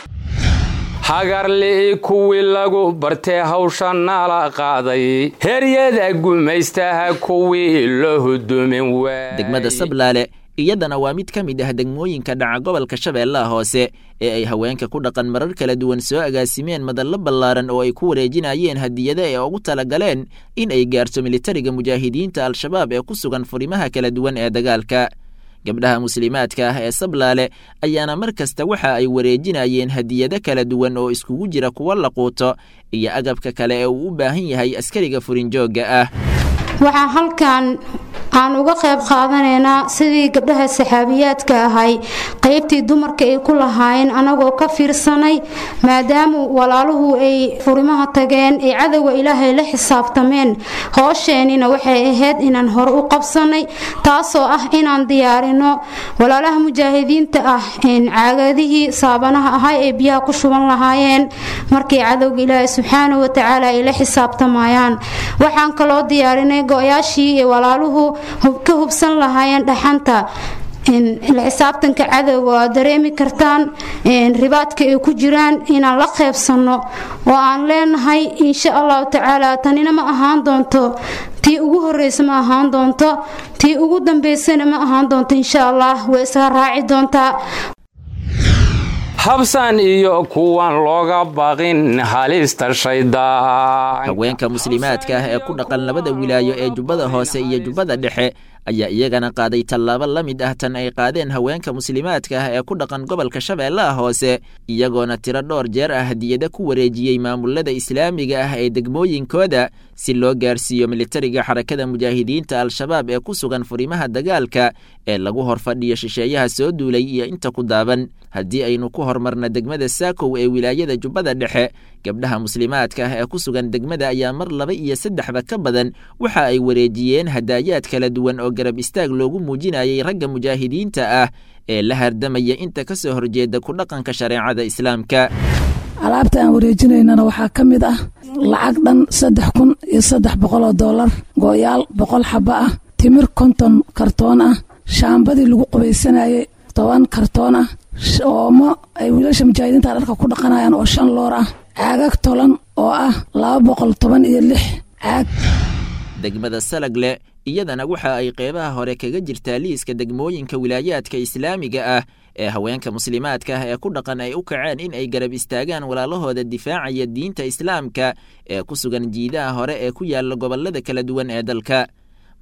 hagarli'i kuwii lagu bartee hawsha nala qaaday heryada gumaystaha kuwii loo hudumin degmada sablaale iyadana waa mid ka mid ah degmooyinka dhaca gobolka shabeellaha hoose ee ay haweenka ku dhaqan marar kala duwan soo agaasimeen madallo ballaaran oo ay ku wareejinayeen hadiyada ee ugu talagaleen in ay gaarto militariga mujaahidiinta al-shabaab ee ku sugan furimaha kala duwan ee dagaalka gabdhaha muslimaadka ah ee sablaale ayaana mar kasta waxa ay wareejinayeen hadiyado kala duwan oo iskugu jira kuwa la quuto iyo agabka kale ee uu u baahan yahay askariga furinjoogga ah waxaa halkan aan uga qayb qaadanaynaa sidii gabdhaha saxaabiyaadka ahay qaybtii dumarka ay ku lahaayeen anagoo ka fiirsanay maadaamu walaaluhu ay furimaha tageen ay cadowga ilaahay la xisaabtameen hoosheenina waxay ahayd inaan hore u qabsanay taasoo ah inaan diyaarino walaalaha mujaahidiinta ah caagadihii saabanaha ahay ee biyaha ku shuban lahaayeen markay cadowga ilaahay subxaana watacaala ay la xisaabtamayaan waxaan kaloo diyaarinay go-yaashii ee walaaluhu ka hubsan lahaayeen dhaxanta la xisaabtanka cadowga waa dareemi kartaan ribaadka ay ku jiraan inaan la qeybsanno oo aan leenahay insha allahu tacaala tanina ma ahaan doonto tii ugu horeysa ma ahaan doonto tii ugu dambeysana ma ahaan doonto insha allah way isaga raaci doontaa habsan iyo kuwan looga baqin halista shaydaan haweenka muslimaadka ah ee ku dhaqan labada wilaayo ee jubbada hoose iyo jubbada dhexe ayaa iyagana qaaday tallaabo la mid ah tan ay qaadeen haweenka muslimaadka ah ee ku dhaqan gobolka shabeellaha hoose iyagoona tiro dhowr jeer ah hadiyada ku wareejiyey maamulada islaamiga ah ee degmooyinkooda si loo gaarsiiyo militariga xarakada mujaahidiinta al-shabaab ee ku sugan furimaha dagaalka ee lagu horfadhiyo shisheeyaha soo duulay iyo inta ku daaban haddii aynu ku hormarna degmada saakow ee wilaayada jubbada dhexe gabdhaha muslimaadka ah ee ku sugan degmada ayaa mar laba iyo saddexba ka badan waxa ay wareejiyeen hadaayaad kala duwan oo garab istaag loogu muujinayay ragga mujaahidiinta ah ee la hardamaya inta ka soo horjeeda ku dhaqanka shareecada islaamka alaabta aan wareejinaynana waxaa ka mid ah lacag dhan saddex kun iyo saddex boqol oo dollar gooyaal boqol xaba ah timir konton kartoon ah shaambadii lagu qubaysanayay toban kartoon ah oomo ay wiilasha mujaahidiinta dharka ku dhaqanayaan oo shan loor ah caagag tolan oo ah laba boqol toban iyo lix caag degmada salagle iyadana waxa ay qeybaha hore kaga jirtaa liiska degmooyinka wilaayaadka islaamiga ah ee haweenka muslimaadka ah ee ku dhaqan ay u kaceen in ay garab istaagaan walaalahooda difaacaya diinta islaamka ee ku sugan jiidaha hore ee ku yaala gobolada kala duwan ee dalka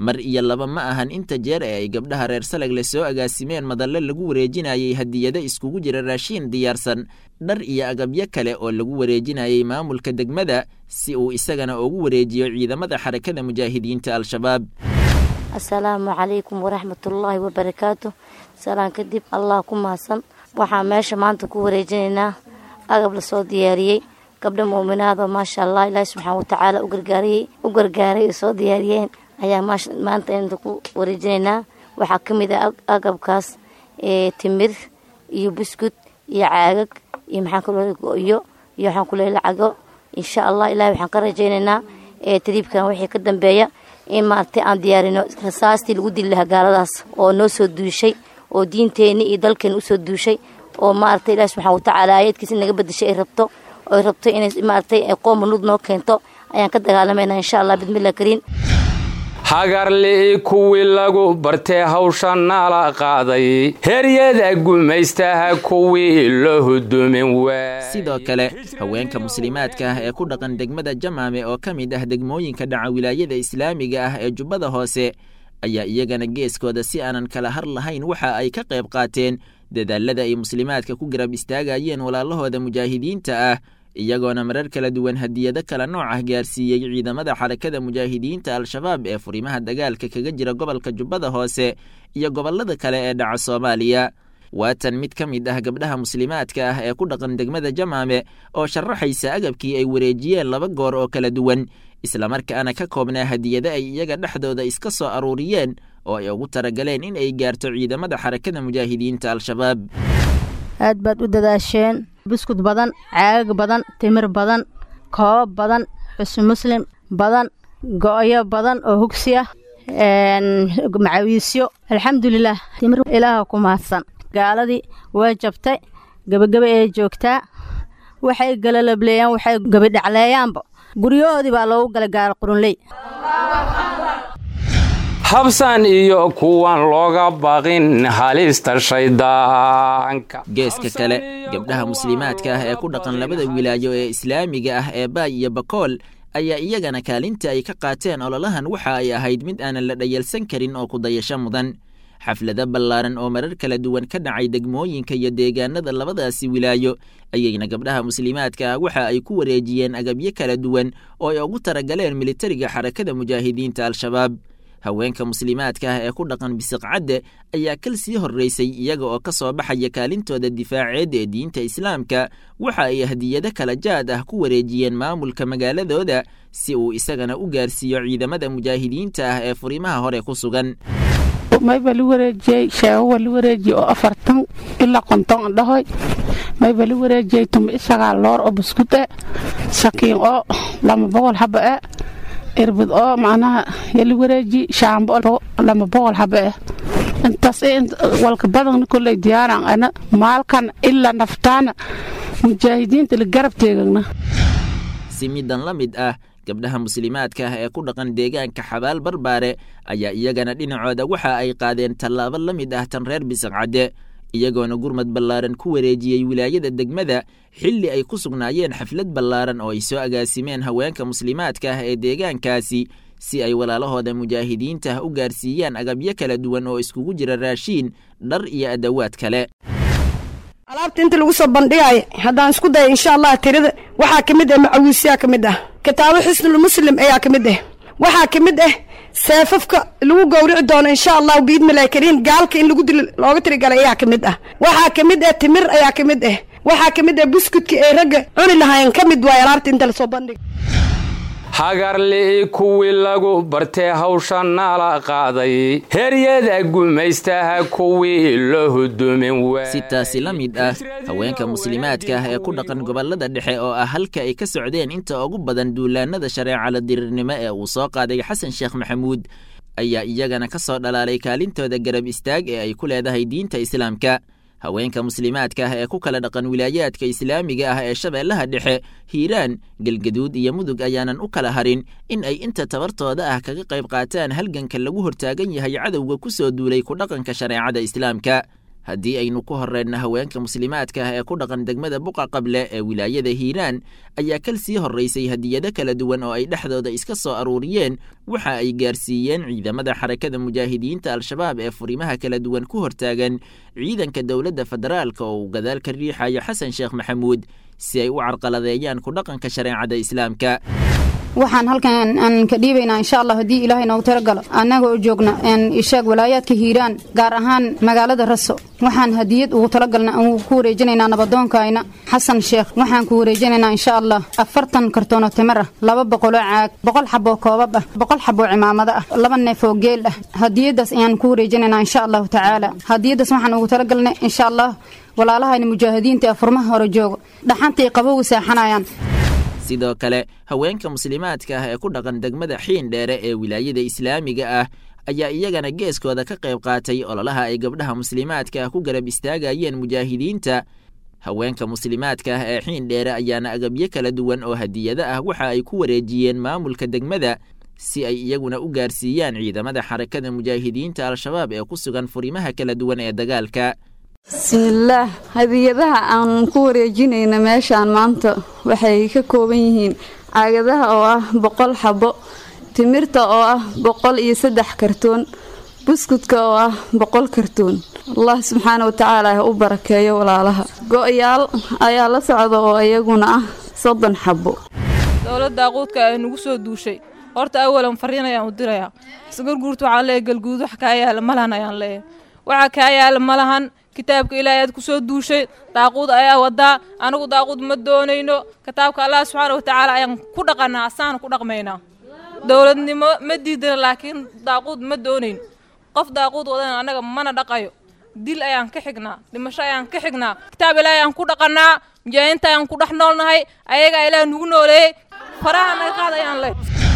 mar iyo laba ma ahan inta jeer ee ay gabdhaha reer salagle soo agaasimeen madalle lagu wareejinayay hadiyado iskugu jira raashiin diyaarsan dhar iyo agabyo kale oo lagu wareejinayay maamulka degmada si uu isagana ugu wareejiyo ciidamada xarakada mujaahidiinta al-shabaab assalaamu calaykum waraxmatullaahi wabarakaatu salaan kadib allah ku mahadsan waxaan meesha maanta ku wareejinaynaa agab lasoo diyaariyey gabdha muuminaadoo maasha allah ilaahi subxaana watacaala u gargaariyey u gargaaray oo soo diyaariyeen ayaa maanta inta ku wareejinaynaa waxaa ka mid ah agabkaas timir iyo buskud iyo caagag iyo maxaan kaloo go-yo iyo waxaan ku leeyahay lacago insha allah ilahi waxaan ka rajaynaynaa tariibkan wixii ka dambeeya in maaragtay aan diyaarino rasaastii lagu dili lahaa gaaladaas oo noo soo duushay oo diinteenni iyo dalkeena usoo duushay oo maaragtay ilahi subxana watacaala aayadkiisa naga bedeshay ay rabto oo ay rabto inay maaragtay qooma nud noo keento ayaan ka dagaalamayna insha allah bismillah kariin hagarli'i kuwii lagu bartee hawsha nala qaaday heryada gumaystaha kuwii loo hudumin waa sidoo kale haweenka muslimaadka ah ee ku dhaqan degmada jamaame oo ka mid ah degmooyinka dhaca wilaayada islaamiga ah ee jubbada hoose ayaa iyagana geeskooda si aanan kala har lahayn waxa ay ka qayb qaateen dadaalada ay muslimaadka ku garab istaagayeen walaalahooda mujaahidiinta ah iyagoona marar kala duwan hadiyado kala nooc ah gaarsiiyey ciidamada xarakada mujaahidiinta al-shabaab ee furimaha dagaalka kaga jira gobolka jubbada hoose iyo gobollada kale ee dhaca soomaaliya waatan mid ka mid ah gabdhaha muslimaadka ah ee ku dhaqan degmada jamaame oo sharaxaysa agabkii ay wareejiyeen laba goor oo kala duwan islamarkaana ka koobnaa hadiyado ay iyaga dhexdooda iska soo aruuriyeen oo ay ugu talagaleen in ay gaarto ciidamada xarakada mujaahidiinta al-shabaab aad baad u dadaasheen buskud badan caagag badan timir badan koobab badan xusn muslim badan go-yo badan oo hugsi ah macawiisyo alxamdulilah timir ilaaha ku mahadsan gaaladii waa jabtay gebagebe ee joogtaa waxay galalableeyaan waxay gebidhacleeyaanba guryahoodii baa loogu galay gaala qurunley habsan iyo kuwan looga baqin halista shaydaanka geeska kale gabdhaha muslimaadka ah ee ku dhaqan labada wilaayo ee islaamiga ah ee baay iyo bakool ayaa iyagana kaalinta ay ka qaateen ololahan waxa ay ahayd mid aanan la dhayalsan karin oo kudayasho mudan xaflado ballaaran oo marar kala duwan ka dhacay degmooyinka iyo deegaanada labadaasi wilaayo ayayna gabdhaha muslimaadka ah waxa ay ku wareejiyeen agabyo kala duwan oo ay ugu talagaleen militariga xarakada mujaahidiinta al-shabaab haweenka muslimaadka ah ee ku dhaqan bisiqcadde ayaa kal sii horraysay iyaga oo ka soo baxaya kaalintooda difaaceed ee diinta islaamka waxa ay hadiyado kala jaad ah ku wareejiyeen maamulka magaaladooda si uu isagana u gaarsiiyo ciidamada mujaahidiinta ah ee furimaha hore ku sugan mayba la wareejiyey sheegowa la wareejiyey oo afartan ilaa konton andhahoy mayba la wareejiyey tuma isagaa loor oo buskud e sakiin oo lama boqol haba e irbid oo macnaha yala wareeji shaambo lama boqol haba eh intaas walka badan kolley diyaaran ana maalkan ilaa naftaana mujaahidiinta la garab teegagna si midan la mid ah gabdhaha muslimaadka ah ee ku dhaqan deegaanka xabaal barbaare ayaa iyagana dhinacooda waxa ay qaadeen tallaabo la mid ah tan reer bisaqcadde iyagoona gurmad ballaaran ku wareejiyey wilaayada degmada xilli ay ku sugnaayeen xaflad ballaaran oo ay soo agaasimeen haweenka muslimaadka ah ee deegaankaasi si ay walaalahooda mujaahidiinta ah u gaarsiiyaan agabyo kala duwan oo iskugu jira raashiin dhar iyo adawaad kale alaabta inta lagu soo bandhigaayo haddaan isku daya insha allah tirada waxaa ka mid ah macawiisyaa ka mid ah kitaabo xusnul muslim ayaa ka mid ah waxaa ka mid ah seefafka lagu gowrici doono insha allah biidmillahi kariim gaalka in lagu dilo looga tirigalay ayaa ka mid ah waxaa ka mid ah timir ayaa ka mid ah waxaa ka mid ah buskudka ay ragga cuni lahaayeen ka mid waay alaabta inta lasoo bandhiga hagarli'i kuwii lagu bartee hawsha nala qaaday heryada gumaystaha kuwii loo hudumin si taasi la mid ah haweenka muslimaadka ah ee ku dhaqan gobollada dhexe oo ah halka ay ka socdeen inta ugu badan duulaanada shareecala dirirnimo ee uu soo qaaday xasan sheekh maxamuud ayaa iyagana ka soo dhalaalay kaalintooda garab istaag ee ay ku leedahay diinta islaamka haweenka muslimaadka ah ee ku kala dhaqan wilaayaadka islaamiga ah ee shabeellaha dhexe hiiraan galgaduud iyo mudug ayaanan u kala harin in ay inta tabartooda ah kaga qayb qaataan halganka lagu hortaagan yahay cadowga ku soo duulay ku dhaqanka shareecada islaamka haddii aynu ku horreenna haweenka muslimaadka ah ee ku dhaqan degmada buqa qable ee wilaayada hiiraan ayaa kal sii horraysay hadiyado kala duwan oo ay dhexdooda iska soo aruuriyeen waxa ay gaarsiiyeen ciidamada xarakada mujaahidiinta al-shabaab ee furimaha kala duwan ku hortaagan ciidanka dowladda federaalka oo uu gadaal ka riixayo xasan sheekh maxamuud si ay u carqaladeeyaan ku dhaqanka shareecada islaamka waxaan halkan aan ka dhiibaynaa insha allah haddii ilaahay noogu talagalo annaga oo joogna ishaag walaayaadka hiiraan gaar ahaan magaalada raso waxaan hadiyad ugu talagalna aan ku wareejinaynaa nabadoonkayna xasan sheekh waxaan ku wareejinaynaa insha allah afartan kartoonoo timir ah laba boqoloo caag boqol xaboo koobab ah boqol xaboo cimaamado ah laba neef oo geel ah hadiyadaas ayaan ku wareejinaynaa insha allahu tacaala hadiyadaas waxaan ugu talagalnay insha allah walaalahayna mujaahidiinta ee furmaha hore joogo dhaxantay qabowga seexanayaan sidoo kale haweenka muslimaadka ah ee ku dhaqan degmada xiin dheere ee wilaayada islaamiga ah ayaa iyagana geeskooda ka qayb qaatay ololaha ay gabdhaha muslimaadka ah ku garab istaagayeen mujaahidiinta haweenka muslimaadka ah ee xiin dheere ayaana agabyo kala duwan oo hadiyado ah waxa ay ku wareejiyeen maamulka degmada si ay iyaguna u gaarsiiyaan ciidamada xarakada mujaahidiinta al-shabaab ee ku sugan furimaha kala duwan ee dagaalka bismillaah hadiyadaha aan ku wareejinayna meeshaan maanta waxay ka kooban yihiin caagadaha oo ah boqol xabo timirta oo ah boqol iyo saddex kartoon buskudka oo ah boqol kartoon allah subxaana watacaala ha u barakeeyo walaalaha go-yaal ayaa la socda oo iyaguna ah soddon xabo dowladda aquudka ee nagu soo duushay horta awalan fariin ayaan u dirayaa isgurguurta waxaan leeyahay galguud wax kaa yaala malahan ayaan leeyahay waxa kaa yaala malahan kitaabka ilaahay aad ku soo duushay daaquud ayaa wadaa anigu daaquud ma doonayno kitaabka allah subxaana watacaala ayaan ku dhaqanaa asaana ku dhaqmaynaa dowladnimo ma diidana laakiin daaquud ma doonayn qof daaquud wadana annaga mana dhaqayo dil ayaan ka xignaa dhimasho ayaan ka xignaa kitaab ilaahay ayaan ku dhaqanaa mujaahidiinta ayaan ku dhex noolnahay ayagaa ilaah nugu nooleeyey faraha naga qaad ayaan leh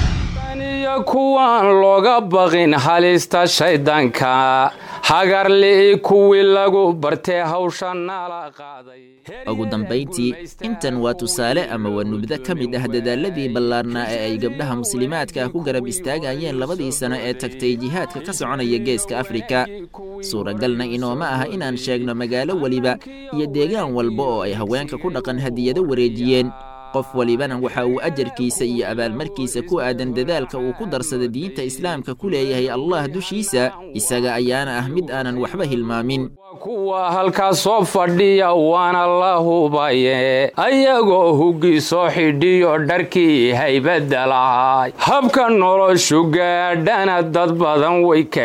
iyo kuwaan looga baqin halista shayddaanka hagarli'i kuwii lagu bartee hawsha nala qaaday ugu dambayntii intan waa tusaale ama waa nubdo ka mid ah dadaaladii ballaarnaa ee ay gabdhaha muslimaadka ku garab istaagayeen labadii sano ee tagtay jihaadka ka soconaya geeska afrika suuragalna inooma aha inaan sheegno magaalo weliba iyo deegaan walba oo ay haweenka ku dhaqan hadiyado wareejiyeen qof walibana waxa uu ajarkiisa iyo abaalmarkiisa ku aadan dadaalka uu ku darsada diinta islaamka ku leeyahay allah dushiisa isaga ayaana ah mid aanan waxba hilmaamin kuwa halkaas soo fadhiya waana la hubaye ayagoo huggi soo xidhiyo dharkii haybadda lahay habka noloshu gaadhana dad badan way ka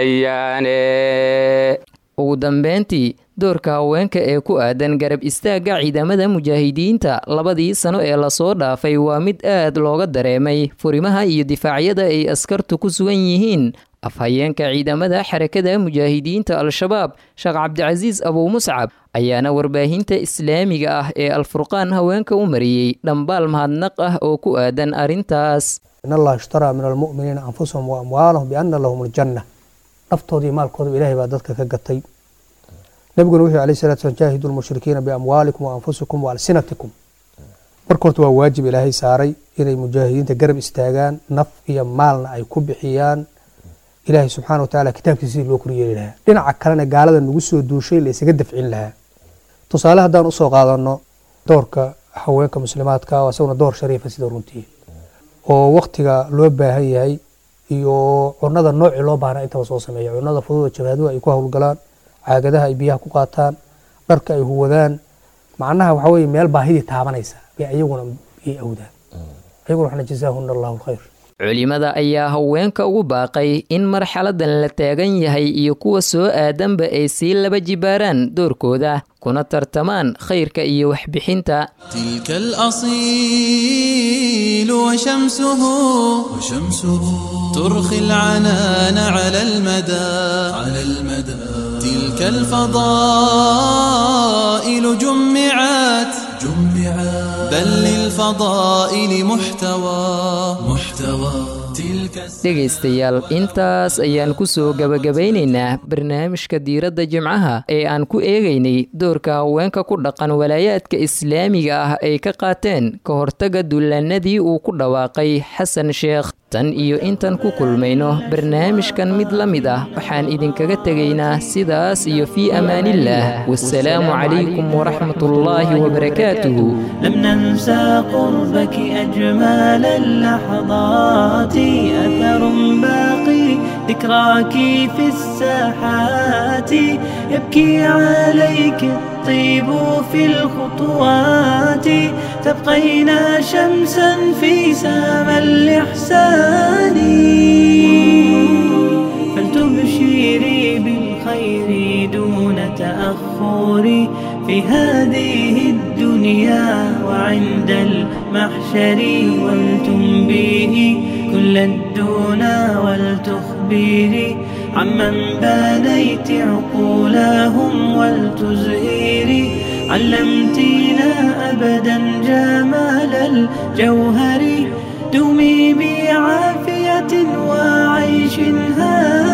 helayaane ugu dambeyntii doorka haweenka ee ku aadan garab istaagga ciidamada mujaahidiinta labadii sano ee lasoo dhaafay waa mid aad looga dareemay furimaha iyo difaacyada ay askartu ku sugan yihiin afhayeenka ciidamada xarakada mujaahidiinta al-shabaab sheekh cabdicasiis abuu muscab ayaana warbaahinta islaamiga ah ee alfurqaan haweenka u mariyey dhambaal mahadnaq ah oo ku aadan arrintaas in allah ishtaraa min almu'miniina anfusahum wa amwaalahum bianna lahum aljanna naftoodii maalkooda ilaahay baa dadka ka gatay nabiguna wuxuu alayh salatu slam jaahidu lmushrikiina biamwaalikum wa anfusikum wa alsinatikum marka horta waa waajib ilaahay saaray inay mujaahidiinta garab istaagaan naf iyo maalna ay ku bixiyaan ilaahay subxaana wa tacaala kitaabkiisa sidii loo koryeeli lahaa dhinaca kalena gaalada nagu soo duushay la isaga dafcin lahaa tusaale haddaan usoo qaadano doorka haweenka muslimaadka oo isaguna door shariifa sida runtii oo waktiga loo baahan yahay iyo cunada noocii loo baahna intaba soo sameeya cunada fududa jabaaduhu ay ku howlgalaan caagadaha ay biyaha ku qaataan dharka ay huwadaan macnaha waxa weye meel baahidii taabanaysa bay ayaguna ay awdaan ayaguna waxna jazaahuna allahu alkhayr culimada ayaa haweenka ugu baaqay in marxaladan la taagan yahay iyo kuwa soo aadanba ay sii laba jibaaraan doorkooda kuna tartamaan khayrka iyo waxbixinta تلك الأصيل وشمسه وشمسه ترخي العنان على المدى على المدى تلك الفضائل جمعت جمعت بل للفضائل محتوى محتوى تلك dhegaystayaal intaas ayaan ku soo gabagabaynaynaa barnaamijka diiradda jimcaha ee aan ku eegaynay doorka haweenka ku dhaqan walaayaadka islaamiga ah ay ka qaateen ka hortaga dullaanadii uu ku dhawaaqay xasan sheekh tan iyo intaan ku kulmayno barnaamijkan mid la mid ah waxaan idinkaga tegaynaa sidaas iyo fii amaanillaah wasalaamu calaykum waraxmatullaahi wabarakaatuhu لم ننسى قربك أجمل اللحظات أثر باقي ذكراك في الساحات يبكي عليك الطيب في الخطوات تبقين شمسا في سما الإحسان فلتبشري بالخير دون تأخر في هذه الدنيا وعند المحشر ولتنبيه كل الدنا ولتخبري عمن بنيت عقولهم ولتزهري علمتينا أبدا جمال الجوهر دومي بعافية وعيش هادي